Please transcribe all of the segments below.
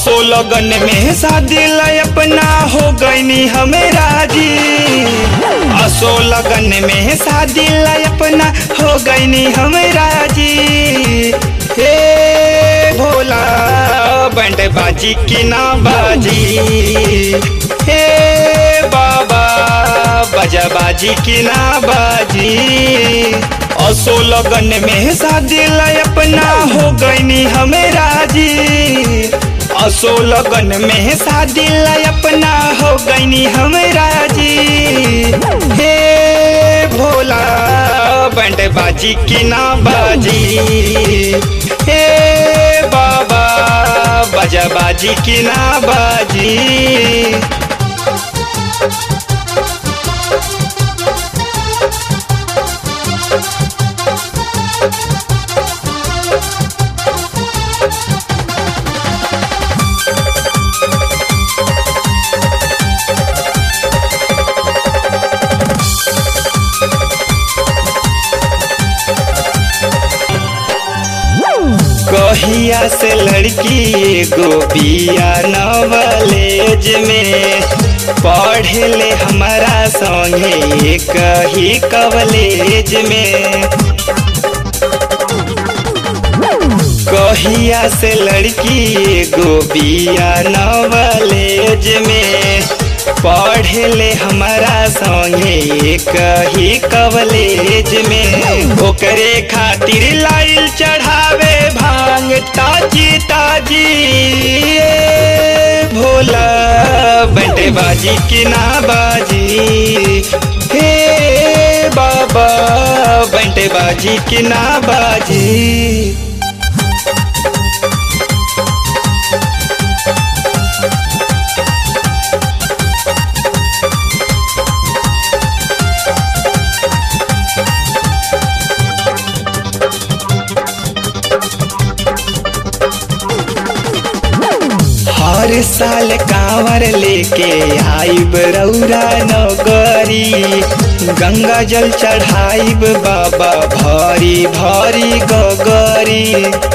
असो लगन में शादी ला अपना हो गईनी हमें राजी असो लगन में शादी ला अपना हो गईनी हमें राजी हे भोला बंड बाजी की ना बाजी हे बाबा बजा बाजी की ना बाजी असो लगन में शादी ला अपना हो गईनी हमें राजी असो लगन में शादी ला अपना हो गईनी हमें राजी हे भोला बंड बाजी की ना बाजी हे बाबा बजा बाजी की ना बाजी कहिया से लड़की एगो बिया नवलेज में पढ़े ले हमारा संगे कही कवलेज में कहिया से लड़की एगो बिया नवलेज में पढ़े ले हमारा संगे कही कवलेज में ओकरे खातिर लाइल चढ़ावे भांग ताजी ताजी ए भोला बंटे बाजी की ना बाजी हे बाबा बंटे बाजी की ना बाजी हर साल कांवर लेके आइब रौरा नगरी गंगा जल चढ़ाइब बाबा भरी भरी गगरी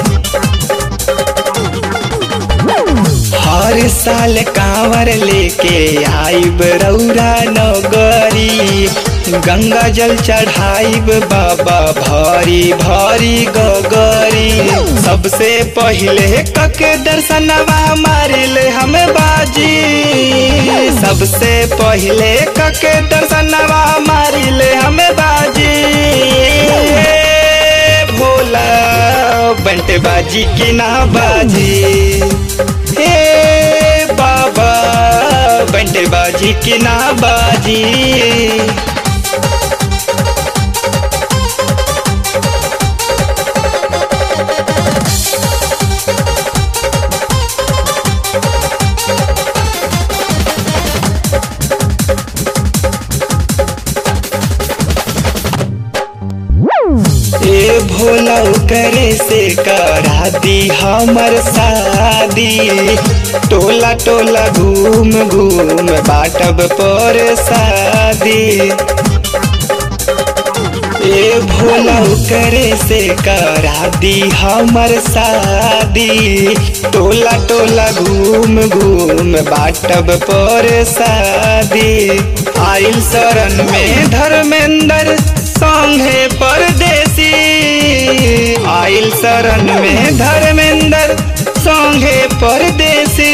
हर साल कांवर लेके आइब रौरा नगरी गंगा जल चढ़ाइब बाबा भरी भरी गगरी सबसे पहले कके दर्शनवा मारिले हमें बाजी सबसे पहले कके दर्शनवा मारिले हमें बाजी भोला बंटे बाजी की ना बाजी हे बाबा बंटे बाजी की ना बाजी ए भोला करे से करा दी हमर शादी टोला टोला घूम घूम बाटब पर शादी ए भोला करे से करा दी हमर शादी टोला टोला घूम घूम बाटब पर शादी आइल शरण में धर्मेंद्र संगे परदेसी आइल शरण में धर्मेंद्र संगे परदेसी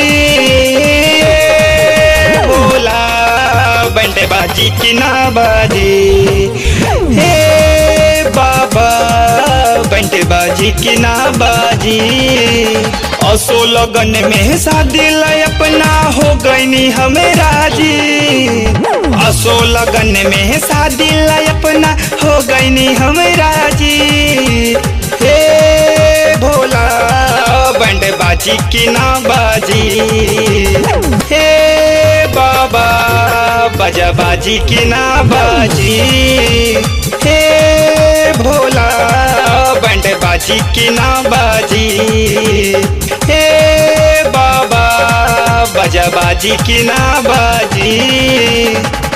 बोला बंटे बाजी की ना बाजी हे बाबा बंटे बाजी की ना बाजी असो लगन में शादी ला अपना हो गईनी हमें राजी असो लगन में शादी ला अपना हो गईनी हमें राजी हे भोला बंड बाजी की ना बाजी हे बाबा बजा बाजी की ना बाजी हे भोला बंड बाजी की ना बाजी हे बाबा बजा बाजी की ना बाजी